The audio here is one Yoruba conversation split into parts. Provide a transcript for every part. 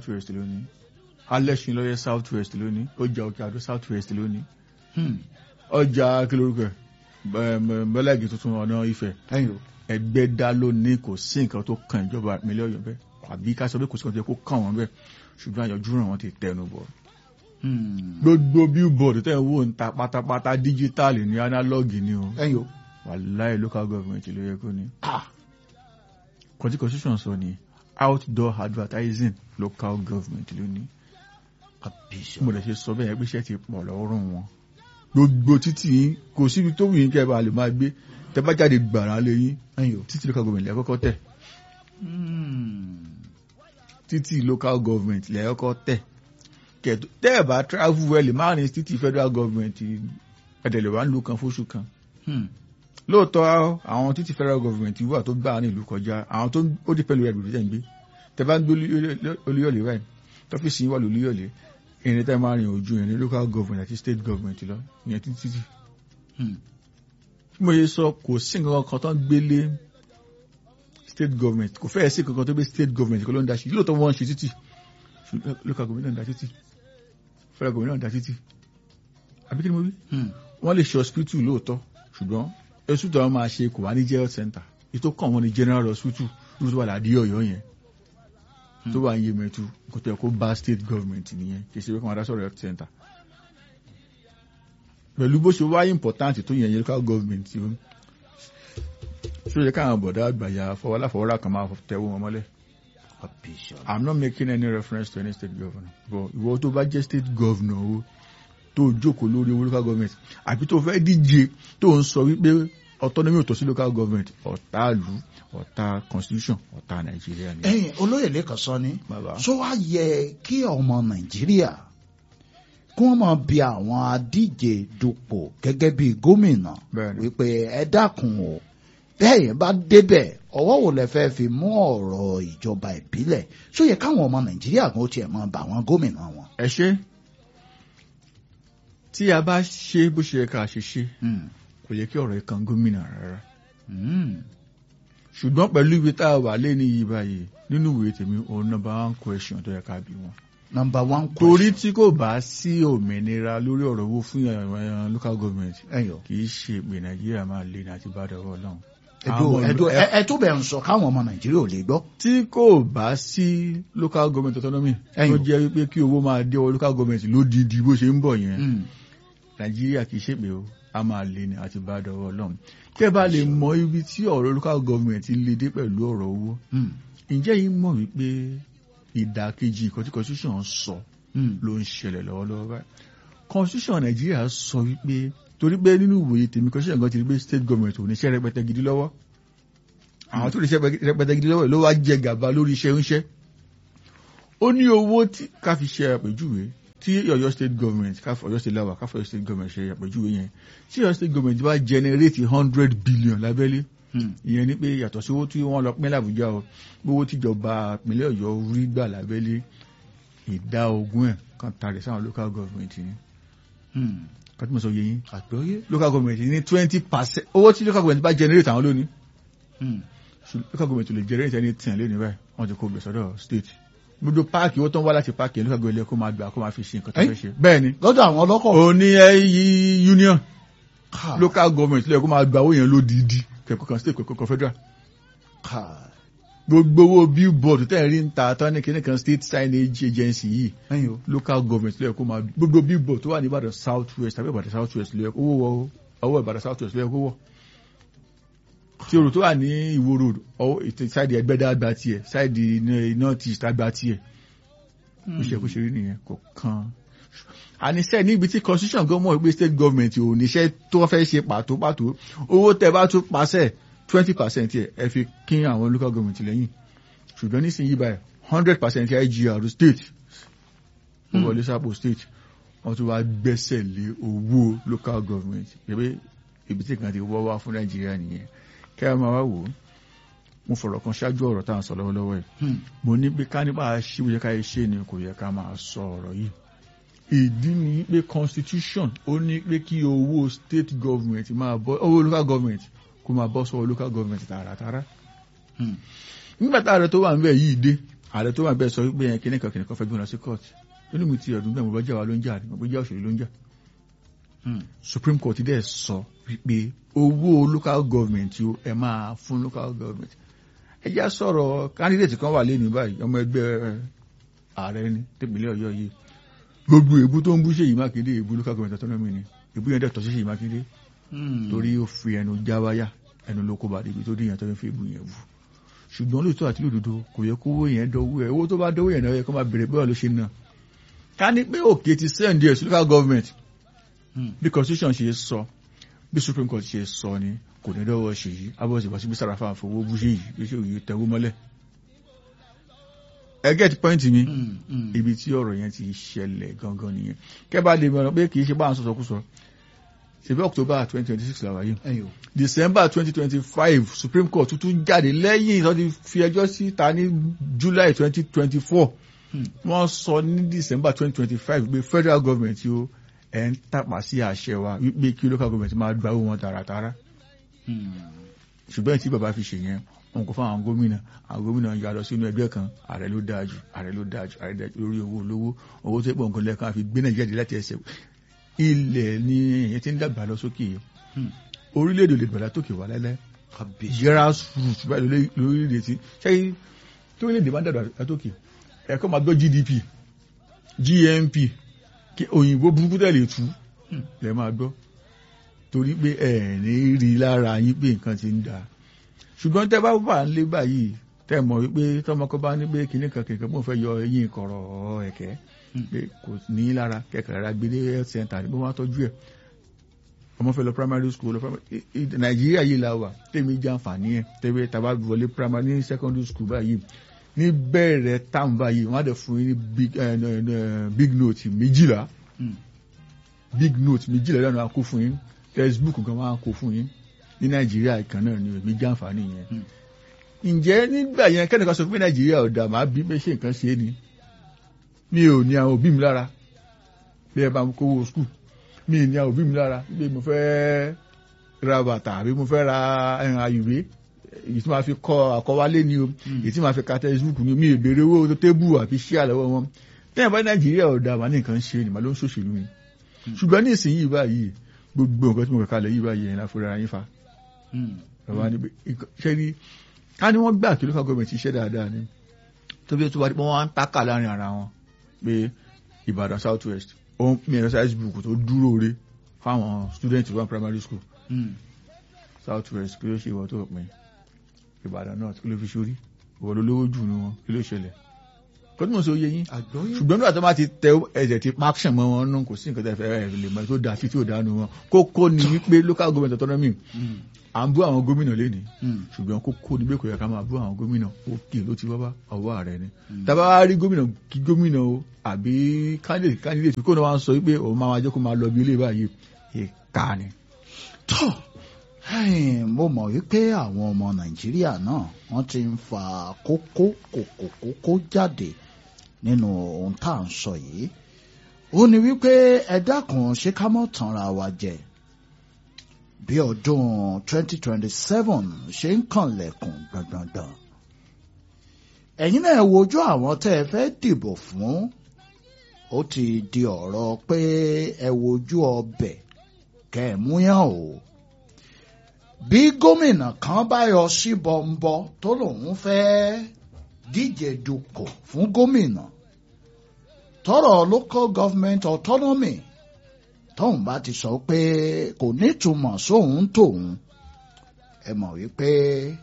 west lónìí alẹ́sìn lọ́yẹ south west lónìí ọjà òkè àdó south west lónìí Hmm. ọjà kìlórúkọ bẹ́lẹ́gì tuntun ọ̀nà ifẹ̀ ẹ̀yin o. ẹgbẹ́dá lónìí kò sí nǹkan tó kan ìjọba ìpínlẹ̀ ọ̀yọ́ bẹ́ẹ̀ àbí ká sọ pé kò sí nǹkan tó yẹ kó kàn wọ́n bẹ́ẹ̀ ṣùgbọ́n àyọjú ràn wọ́n ti tẹnu bọ̀ Hmm. gbogbo billboard tẹ́ ń wò ń ta pátápátá díjítàlì ní analogue ni o ẹ̀yin o. wàláì local government ló yẹ kó ní ah kọtí constitution sọ ni outdoor advertising local government ló ní kábíyèsí mo lè ṣe sọ bẹ́ẹ̀ pé iṣẹ́ ti pọ̀ lọ́rùn wọn gbogbo títì yín kò síbi tó wù yín kẹ́ ẹ bá lè máa gbé tẹ́ bá jáde gbàrà lé yín ẹ̀yin o. títì local government lẹ́ kọ́kọ́ tẹ̀ Hmm. títì local government lẹ́ kọ́kọ́ tẹ̀ kẹ̀tọ́ tẹ́ ẹ̀ bá travel well má ní títì federal government ẹ̀dẹ̀lẹ̀ wà ń lu kan fóṣù kan Hmm. lóòótọ́ àwọn títì federal government wà tó gbà ní ìlú kọjá àwọn tó ó dé pẹ̀lú ẹ̀rù tẹ̀ ń gbé tẹ́ bá ń gbé olúyọ̀lé báyìí tọ́fíìsì yín wà lólúyọ̀lé ìrìn tẹ́ máa rìn ojú ìrìn local government àti state government lọ ìyẹn títí títì Hmm. bí mo ṣe sọ kò sí nǹkan kan tó ń gbélé state government kò fẹ́ẹ̀ sí nǹkan kan tó gbé state government kó ló ń da sí lóòótọ́ wọ́n ń ṣe títì ṣùgbọ́n local government náà ń da títì federal government náà ń da títì àbí kí ni mo wí Hmm. wọ́n lè ṣe hospital lóòótọ́ ṣùgbọ́n hospital wọn máa ṣe kò wá ní jẹ́ health center ètò kàn wọ́n ní general hospital lóòótọ́ wà ládìí ọ̀yọ́ yẹn tó wà ń yé mẹ́tu kò tẹ̀ kó bá state government nìyẹn kì í ṣe pé kí wọ́n dá sọ̀rọ̀ health center pẹ̀lú bó ṣe wáyé important tó yẹn yẹn local government tí ó ṣó yẹ káwọn bọ̀dá àgbàyà fọwọ́láfọwọ́rá kan máa tẹ̀wọ́ wọn mọ́lẹ̀ kábíyèsí i'm not making any reference to any state governor but ìwọ tó bá jẹ́ state governor o tó jókòó lórí owó local government àbí tó fẹ́ díje tó ń sọ wípé autonomy ò tọ́ sí local government ọ̀tá ìlú ọ̀tá constitution ọ̀tá nàìjíríà ni. ẹ̀yin olóyè lẹ́kàn sọ ni bàbá ṣó wá yẹ kí ọmọ nàìjíríà kí wọ́n máa bi àwọn adíje dupò gẹ́gẹ́ bí gómìnà Bẹ́ẹ̀ni. wípé ẹ dákun o bẹ́ẹ̀ yẹn bá débẹ̀ ọwọ́ wo lẹ fẹ́ fi mú ọ̀rọ̀ ìjọba ìbílẹ̀ ṣó yẹ káwọn ọmọ nàìjíríà kan ó tiẹ̀ máa bà wọ́n gómìnà wọn. ẹ ṣe tí a bá ṣe bó ṣe yẹ ká ṣe ṣe Hmm. kò yẹ kí ọ̀rọ̀ yìí kan gómìnà rárá Hmm. ṣùgbọ́n pẹ̀lú ibi tá a wà lé ní yìí báyìí nínú ìwé tèmi òun number one question tó yẹ ká bí wọn. number one torí question. tí kò bá sí òmìnira lórí ọ̀rọ̀ owó fún àwọn local government ẹ̀yọ̀ kì í ṣe pé nàìjíríà máa lé ní àti bá dọ̀rọ̀ ọlọ́run. ẹ̀dọ́ Àwọn ẹ̀dọ́ ìlú- ẹ̀ tó bẹ̀ ń sọ káwọn ọmọ nàìjíríà ò lè gbọ́. tí kò bá sí local government autonomy tó Ẹ̀yìn. jẹ́ wípé kí owó máa dé ọwọ́ local government lódìdí bó ṣe ń bọ̀ yẹn Hmm. nàìjíríà kì í ṣèpè o a máa lé ní àti bá dọ̀rọ̀ ọlọ́run. tẹ́ bá lè mọ ibi tí ọ̀rọ̀ local government lè dé pẹ̀lú ọ̀rọ̀ owó Hmm. ǹjẹ́ yìí mọ̀ wípé ìdàkejì ìkan tí constitution sọ Hmm. ló ń ṣẹlẹ̀ lọ́wọ́lọ́wọ́ báyìí constitution nàìjíríà sọ wípé torí pé nínú ìwòye tèmi constitution gan ti rí pé state government ò ní iṣẹ́ rẹpẹtẹ gidi lọ́wọ́ àwọn tó lè ṣe rẹpẹtẹ gidi lọ́wọ́ ló wá jẹ gàba lórí iṣẹ́ oúnṣẹ́ ó ní owó tí ká fi ṣe àpèjúwe tí Ọ̀yọ́ state government ká fi Ọ̀yọ́ state lawa ká fi Ọ̀yọ́ state government ṣe àpèjúwe yẹn tí Ọ̀yọ́ state government bá generate hundred billion lábẹ́lé Hmm. ìyẹn ni pé yàtọ̀ sí owó tí wọ́n lọ pín l'Àbújá o gbówó tíjọba ìpínlẹ̀ Ọ̀yọ́ rí gbà lábẹ́lé ìdá ogún ẹ̀ kan tàrí sáwọn local government ni Hmm. kàtí mo sọ yẹ yín àgbọ́yé. local government ní twenty percent owó tí local government bá generate àwọn lónìí Hmm. ṣùgbọ́n local government ò lè generate any ten lónìí báyìí wọ́n ti kó gbèsè ọ̀dọ̀ state gbogbo páàkì owó tó ń wá láti páàkì local government kó máa gbà kó máa fi ṣe nǹkan tó Ẹ́? fẹ́ ṣe bẹ́ẹ̀ ni lọ́dọ̀ àwọn ọlọ́kọ̀. òní ẹyí union Ká- local government lóye kó máa gba owó yẹn lódìdí kẹ̀kọ́ kan state kẹ̀kọ́ kan federal ká- gbogbo owó billboard tẹ́ ẹ̀ rí ń ta tán ní kíní kan state signage agency yìí ẹ̀yin o. local government lóye kó máa gbogbo billboard tó wà ní Ìbàdàn south west tàbí Ìbàdàn south west lóye kó wọ́ ọwọ́ Ìbàdàn south west lóye kó wọ́ tí orò tó wà ní Ìwó road ọwọ́ ètò sáìdì Ẹgbẹ́dá àgbà tiẹ̀ sáìdì north east àgbà tiẹ̀ ó ṣe kó ṣe rí nìyẹn kò kan àníṣe níbi tí constitution gan mọ̀ pé state government ò níṣẹ́ tó fẹ́ ṣe pàtó pàtó owó tẹ́ bá tún pàṣẹ twenty percent ẹ̀ ẹ fi kín àwọn local government lẹ́yìn ṣùgbọ́n nísìnyí báyìí hundred percent IGR state ó Hmm. wọlé sápò state wọ́n tún wá gbẹ́sẹ̀ lé owó local government pé ibi tí kan ti wọ́ wá fún nàìjíríà nìyẹn kẹ́ ẹ máa wá wò ó mo fọ̀rọ̀ kan ṣáájú ọ̀rọ̀ tá à ń sọ lọ́wọ́lọ́wọ́ yìí Hmm. mo ní pé ká nípa ṣíwò yẹ ká ṣe ni kò yẹ ká máa sọ ọ̀rọ̀ yìí ìdí ni pé constitution ó ní pé kí owó state government máa bọ́ owó local government kó máa bọ́ sọ́wọ́ local government tààràtàrà Hmm. nígbà tá a rẹ tó wà níbẹ̀ yìí dé ààrẹ tó wà bẹ́ẹ̀ sọ wípé yẹn kíníkan kíníkan fẹ́ gbé wọn lọ sí court nínú mi ti ọdún bẹ́ẹ̀ mo bá jà wá ló ń jà mo bá jà òṣèlú ló ń jà Hmm. supreme court dẹ̀ sọ wípé owó local government yóò ẹ máa fún local government ẹ já sọ̀rọ̀ candidate kan wà lẹ́nu báyìí ọmọ ẹgbẹ́ ààrẹ ní tẹ̀pínlẹ̀ ọ̀yọ́ yìí gbogbo èébú tó ń bú Ṣèyí Mákindé èébú local government autonomy ni èébú yẹn dẹ̀ tọ́ sí Ṣèyí Mákindé Hmm. torí ó fi ẹnu já wáyà ẹnu ló kó bá débi tó díyàn tó ń fi èébú yẹn bú ṣùgbọ́n lóòótọ́ àti lódodo kò yẹ kówó yẹn dọ́wọ́ ẹ̀ owó tó bá dọ́wọ́ yẹn náà yẹ kó máa bèrè bẹ́ẹ̀ ló ṣe ná ká ní pé òkè ti send ẹ̀ sí local government Hmm. bí constitution ṣe sọ bí supreme court ṣe sọ ni kò ní dọ́wọ́ Ṣèyí abọ́sí wá sí bí Sàràfà fowó bú Ṣèyí bí Ṣèyí tẹ̀wó mọ́lẹ̀ ẹ get point mi Hmm. Hmm. ibi tí ọ̀rọ̀ yẹn ti ṣẹlẹ̀ gangan nìyẹn kẹ́bà lè mọ̀ pé kì í ṣe bá à ń sọ̀sọ̀kúsọ ṣèbí October twenty twenty six làwà yìí ẹyọ December twenty twenty five Supreme Court tuntun jáde lẹ́yìn tó ti fi ẹjọ́ síta ní July twenty twenty four Hmm. wọ́n sọ ní December twenty twenty five pé federal government yóò ẹ̀ ń tàpá sí àṣẹ wa wípé kí local government máa gba owó wọn tààràtàrà Hmm. ṣùgbọ́n tí bàbá fi ṣe yẹn wọn kò fún àwọn gómìnà àwọn gómìnà yà lọ sínú ẹgbẹ́ kan ààrẹ ló dáa jù ààrẹ ló dáa jù ààrẹ dáa jù lórí owó olówó owó tó pọ̀ nǹkan lẹ́ẹ̀kan àfi gbé nàìjíríà dé láti ẹsẹ̀ ilẹ̀ ni èyàn ti ń dàgbà lọ sókè yìí Hmm. orílẹ̀-èdè olè dàgbà tókè wà lẹ́lẹ́ kábíyèsí grassroots báyìí lórí- lórílẹ̀-èdè tí ṣé tí orílẹ̀-èdè bá ń dàgbà tókè ẹ̀kọ́ máa gbọ́ GDP GNP kí òyìnbó burúkú tẹ̀lé tú Hmm. lẹ́ máa gbọ́ torí pé ẹ̀ ní rí lára yín pé nǹkan ti ń da ṣùgbọ́n tẹ́ bá wà nílé báyìí tẹ́ mọ̀ wípé tọmọkọ bá ní pé kìnnì kan kìnnì kan mò ń fẹ́ yọ eyín kọ̀rọ̀ ẹ̀kẹ́ Hmm. pé kò ní lára kẹ̀kẹ́ rárá gbé dé health center ní bó wọ́n á tọ́jú ẹ̀ ọmọ fẹ́ lọ primary school lọ primary i- i- nàìjíríà yìí la wà tèmi jẹ́ àǹfààní ẹ̀ tẹ́wé tàbá wọlé primary ní secondary school báyìí ní bẹ̀rẹ̀ táwọn báyìí wọ́n á dẹ̀ fún yín ní big, eh, eh, eh, big note méjìlá Hmm. big note méjìlá lẹ́nu àkó fún yín textbook kan wọ́n á kó fún yín ní nàìjíríà ìkan náà ni èmi jẹ́ àǹfààní yẹn Hmm. ǹjẹ́ nígbà yẹn kẹ́nìkan sọ pé nàìjíríà ò dà máa bí pé ṣé nǹkan ṣe é ni mi ò ní àwọn òbí mi lára bí ẹ bá ń kówó skul mi ò ní àwọn òbí mi lára bí mo fẹ́ ra bàtà àbí mo fẹ́ ra ẹran ayùwé èyí tí màá fi kọ àkọwálé ni o Hmm. èyí tí màá fi ka textbook ni mi ò béèrè owó tébù àbí ṣíà lọ́wọ́ wọn tẹ́yìn bá nàìjíríà ò dà máa ní nǹkan ṣe ni màá ló ń ṣòṣèlú ni Hmm. ṣùgbọ́n ní ìsinyìí báyìí gbogbo nǹkan tí mo kà kalẹ̀ yìí báyìí ẹ̀yin láfúrá yín fa Hmm. bàbá ní pé ṣe ni ká ní wọ́n gbà kí local government ṣiṣẹ́ dáadáa ni tó bí ó tún wá pé wọ́n wá ń tákà láàrin ara wọn pé Ìbàdàn South West ó ń pín exercise book tó dúró re fáwọn student one primary school Hmm. South West kí ló ṣe ìwọ tó pin Ìbàdàn North kí ló fi ṣorí ìwọ ló lówó jù ní wọn kí ló ṣẹlẹ̀ kó tí mo sọ yé yín àgbọ́yé ṣùgbọ́n nígbà tó bá ti tẹ ẹ̀jẹ̀ ti paction mọ́ wọn nù kò sí nǹkan tẹ́ fẹ́ ẹ̀ lè mọ tó dáa sí tí ò dáa nù wọn kókó ni wípé local government autonomy Hmm. à ń bú àwọn gómìnà lénìí Hmm. ṣùgbọ́n kókó ni bẹ́ẹ̀ kò yẹ ká máa bú àwọn gómìnà òkè ló ti wábá ọwọ́ ààrẹ ni Mm. tàbá wá rí gómìnà kí gómìnà o àbí candidate candidate kó náà wá ń sọ wípé òun máa wá jẹ́ kó máa lọ bí ilé báyìí ìka ni. tọ́ ẹ̀yìn, mo mọ̀ wípé àwọn ọmọ nàìjíríà náà wọ́n ti ń fa kókó kòkó kókó jáde nínú ohun tá à ń sọ yìí ó ní wípé ẹ dákun ṣé ká mọ́ tanra wa jẹ bí ọdún 2027 ṣe ń kànlẹ̀kùn gbọ̀ngbọ̀ngbọ̀n ẹ̀yin náà wojú àwọn tẹ́ ẹ fẹ́ dìbò fún ó ti di ọ̀rọ̀ pé ẹ wojú ọbẹ̀ kẹ́ ẹ múyàn o bí gómìnà kan bá yọ sí bọ́ńbọ́ tó lòun fẹ́ díje dupò fún gómìnà tọrọ local government autonomy tóun bá ti sọ pé kò nítumọ̀ sóun tóun ẹ mọ̀ wípé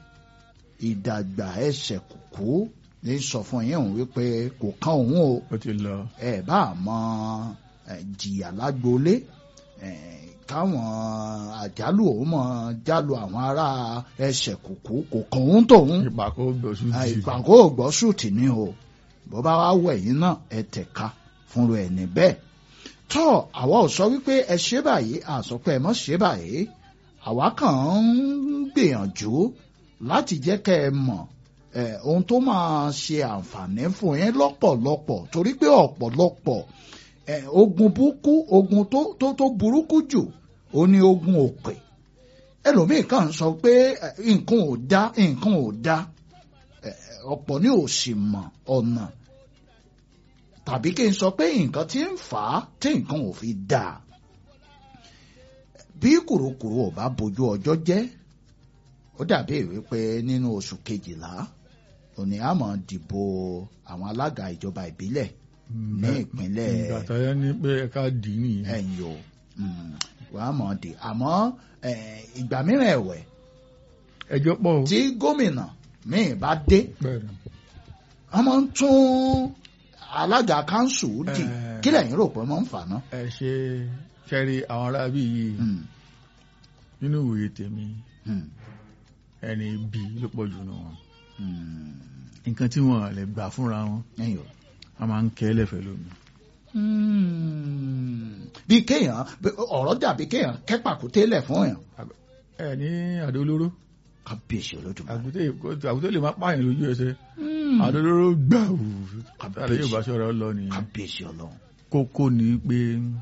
ìdàgbà ẹsẹ̀ kùkú ní sọ fún yín òun wípé kò kán òun o ó ti lọ ẹ bá mọ ẹ, jìyà lágboolé ẹ, káwọn àjálù òun mọ jálù àwọn ará ẹsẹ̀ kùkú kò kàn òun tóun ìpàkó gbọ̀sù ẹ, jì ìpàgọ́ ògbọ́sùtì ni o bó bá wá wẹ̀ yín náà ẹ tẹ̀ka fúnra ẹ̀ níbẹ̀ tọ́ àwa ò sọ wípé ẹ ṣe báyìí a sọ pé ẹ mọ̀ ṣe báyìí àwa kàn ń gbìyànjú láti jẹ́ kẹ́ ẹ mọ̀ ẹ, ohun tó máa ṣe àǹfààní fún yín lọ́pọ̀lọpọ̀ torí pé ọ̀pọ̀lọpọ̀ ẹ, ogun burúkú ogun tó tó tó burúkú jù ó ní ogun òpè ẹlòmíì kàn ń sọ pé ẹ, nǹkan ò dá nǹkan ò dá eh, ọ̀pọ̀ ní òsì mọ̀ ọ̀nà tàbí kí n sọ pé nǹkan tí ń fà á tí nǹkan ò fi dáa bí kùrukùru ò bá bójú ọjọ́ jẹ́ ó dàbí wípé nínú oṣù kejìlá òní àmọ́ dìbò àwọn alága ìjọba ìbílẹ̀ ní ìpínlẹ̀ ìgbà tó yẹ ní pé ká dì í nìyẹn. ẹ̀yìn o wàá mọ̀ dé àmọ́ eh, ìgbà mìíràn ẹ̀wẹ̀ ẹjọ́ pọ̀ o. tí gómìnà míì bá dé bẹ́ẹ̀ ni. wọ́n máa ń tún alága kanṣu dì Eh. kí lẹ́yìn rò pé wọ́n ń fà náà. ẹ ṣe kẹrí àwọn arábí yìí Hmm, nínú ìwòye tèmi hmm, ẹni bí ló pọ̀ jù nù wọn. hmm. nǹkan tí wọn lè gbà fúnra wọn ẹ̀yìn o. a máa ń kẹ́ lẹ́fẹ̀ẹ́ lómi. Hmm. bí kéèyàn bí- ọ̀rọ̀ dàbí kéèyàn kẹ́pàkúté lẹ̀ fún èèyàn. ẹ ní àdó olóró kábíyèsí olódùmarè. àgùntàn àgùntàn lè má pààyàn lójú ẹsẹ̀ Hmm. àdó olóró gbà wù Kábíyèsí. àlẹ́ yóò bá ṣọ́ra lọ nìyẹn. kábíyèsí ọlọ́run. kókó ni pé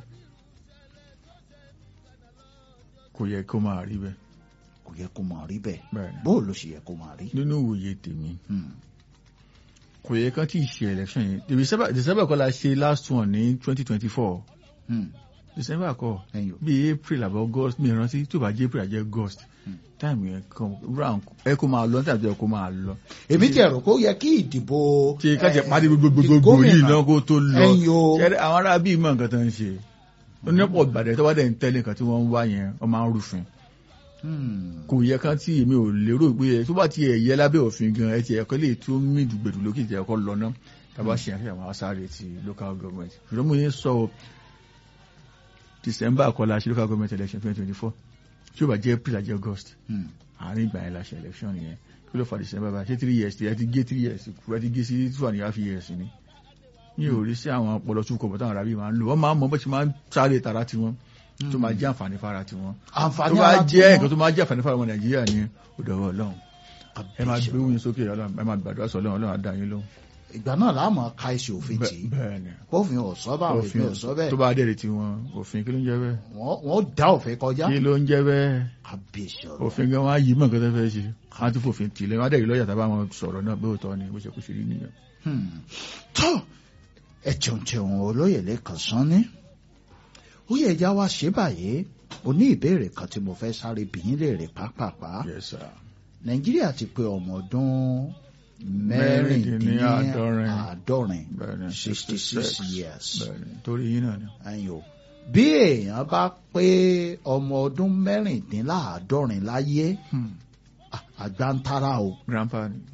kò yẹ kó máa rí bẹ́ẹ̀ kò yẹ kó máa rí bẹ́ẹ̀ bẹ́ẹ̀ ni. bó ló ṣe yẹ kó máa rí. nínú ìwòye tèmi Hmm. kò yẹ kán tí ì ṣe election yẹn December December kọ́ la ṣe last one ní twenty twenty four Hmm. December kọ́ ẹ̀yìn o. bí April àbọ̀ August mi rántí tó bá jẹ́ April àjẹ́ August Hmm. táìmù yẹn kan round ẹ kó máa lọ táìmù yẹn kó máa lọ. èmi tiẹ̀ rò kó yẹ kí ìdìbò. tí ká jẹ eh, pàdé gbogbogbò gómìnà yìí náà kó tó lọ ẹ̀yìn o. ṣẹ́rẹ́ àwọn ará bíi mọ̀ nǹkan tó ń ṣe onípọ̀ ìbàdàn tó bá dẹ̀ ń tẹ́lẹ̀ nǹkan tí wọ́n ń wá yẹn wọ́n máa ń rúfin Hmm. kò yẹ kán tí èmi ò lérò pé ẹ tó bá ti ẹ̀ yẹ lábẹ́ òfin gan ẹ ti ẹ̀kọ́ lè tó mí dùgbẹ̀dù lókè ti ẹ̀kọ́ lọ ná tàbá ṣe àfihàn àwọn asáré ti local government ṣùgbọ́n mo yẹn sọ o, December kọ́ la ṣe local government election twenty twenty four tí ó bá jẹ́ April àjẹ́ August Hmm. àárín ìgbà yẹn la ṣe election yẹn kí ló fa December bá ṣé three years ẹ ti gé three years kú ẹ ti gé sí two and a half years ni ní orí sí àwọn ọpọlọ tún kọ̀ bọ́tà àwọn arábí máa ń lò wọ́n máa ń mọ bó ṣe máa ń sáré tara tiwọn tó máa jẹ́ àǹfààní fara tiwọn tó àǹfààní bá ara jẹ́ tí nǹkan tó máa jẹ́ àǹfààní fara ọmọ Nàìjíríà ni ó dọ̀wọ́ Ọlọ́run wọ́n- ẹ máa gbé wúyin sókè Ọlọ́run ẹ máa gbàdúrà sọ Ọlọ́run Ọlọ́run á dá yín lóhùn. ìgbà náà láàmú ka ẹsẹ̀ òfin tì í bẹ́ẹ̀ ni bófin ọ̀sọ́ bá àwọn òfin ọ̀sọ́ tó bẹ́ẹ̀ bá dẹ̀rẹ̀ tiwọn òfin kí ló ń jẹ́ bẹ́ẹ̀ wọ́n wọ́n dá òfin kọjá kí ló ń jẹ́ bẹ́ẹ̀ kábíyèsí ọ̀rọ̀ òfin gan wá yí mọ̀ nǹkan tó fẹ́ ṣe wọ́n á tún fòfin tì lẹ́yìn wọ́n á dẹ̀rẹ̀ lọ́yà tábà wọn sọ̀rọ̀ náà bó tọ́ ni bó ṣe kó ṣe rí nìyẹn. tó ẹ jẹun jẹun olóyè lẹ́kàn sán ní ó yẹ ẹja wá ṣe báyìí o ní ìbéèrè kan tí mo fẹ́ sáré bìyín léèrè pápápá Yes, sir. nàìjíríà ti pé ọmọ ọdún Mẹ́rìndínláàádọ́rin. mẹ́rìndínláàádọ́rin bẹ́ẹ̀ ni sixty six years bẹ́ẹ̀ ni torí yín náà ni. ẹ̀yin o bí èèyàn bá pé ọmọ ọdún mẹ́rìndínláàádọ́rin láyé à- àgbà ń tara o grandpa ni.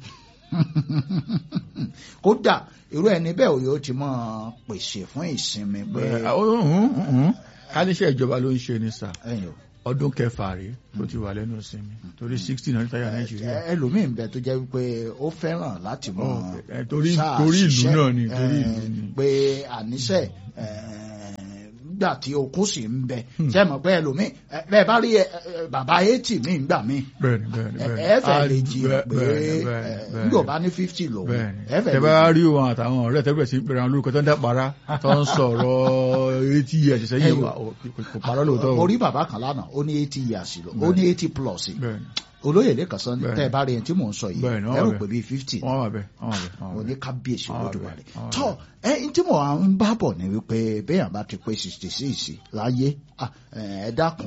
kódà irú ẹni bẹ́ẹ̀ òye ó ti máa pèsè fún ìsinmi pé bẹ́ẹ̀ ó hùn hùn hùn káníṣẹ́ ìjọba ló ń ṣe ní sà ẹ̀yin o ọdún kẹfà rèé tó ti wà lẹ́nu ìsinmi torí sixteen hundred táyà nàìjíríà. ẹ- ẹlòmíín bẹ tó jẹ́ wípé ó fẹ́ràn láti mọ Oh, ẹ, torí- sáà torí ìlú ṣiṣẹ́, náà ni, torí ẹ, ìlú ni. pé àníṣe ẹ, nígbà tí okun sì ń bẹ ṣe mọ̀ pé ẹlòmíín ẹ, bẹ́ẹ̀ bá rí ẹ, ẹ, bàbá eighty mi ń gbà mí bẹ́ẹ̀ni bẹ́ẹ̀ni ẹ bẹ́ẹ̀ni. ẹ fẹ́ Ah, lè jiyàn pé bẹ́ẹ̀ni, ẹ, bẹ́ẹ̀ni, nígbà bá ní fifty lòun bẹ́ẹ̀ni. ẹ fẹ́ tẹ lè bá jiyàn. rí wọn àtàwọn ọ̀rẹ́ tẹ́lẹ̀ sí pẹ̀lú àwọn olórúkọ tó ń dàpara tó ń sọ̀rọ̀ eighty years sẹ́yìn Ẹyọ. wa, ò- kò kò parọ́ lóòótọ́ o. mo rí bàbá kan lánàá ó ní eighty years lọ ó ní eighty plus bẹ́ẹ̀ni olóyè lẹ́kàn sọ ní Bẹ́ẹ̀ni. tẹ́ ẹ bá rí ẹni tí mò ń sọ yìí Bẹ́ẹ̀ni, wọ́n ẹ wà rò bẹ́ẹ̀. pé bíi fifty wọ́n wà bẹ́ẹ̀ wọ́n wà bẹ́ẹ̀ wọ́n wà mo bẹ́ẹ̀. ní kábíyèsí Àwọn olódùmarè àbẹ̀, àwọn tọ ẹ n tí mo à ń bá bọ̀ ni wípé béèyàn bá ti pé sixty six láyé ah, ẹ dákun